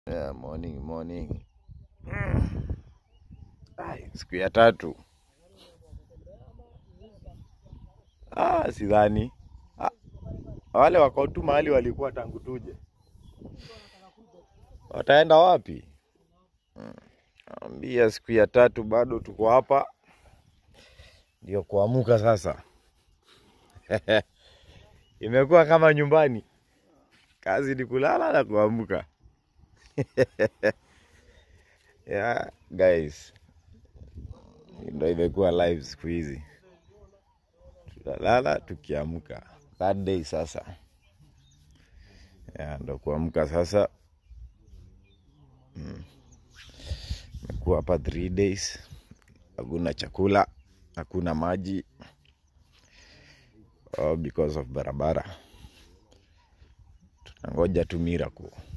Yeah, morning morning. Ai, siku ya tatu. Ah, sidhani. Ah, wale wako tu mahali walikuwa tangu tuje. Wataenda wapi? Mm, Ambia siku ya tatu bado tuko hapa. Ndio kuamuka sasa. Imekuwa kama nyumbani. Kazi ni kulala na kuamka. Yeah, guys. Ndio imekuwa live siku hizi. Tunalala tukiamka. That day sasa. Yeah, ndo kuamka sasa. Mm. Imekuwa hapa three days. Hakuna chakula, hakuna maji. All because of barabara. Tunangoja tu miracle.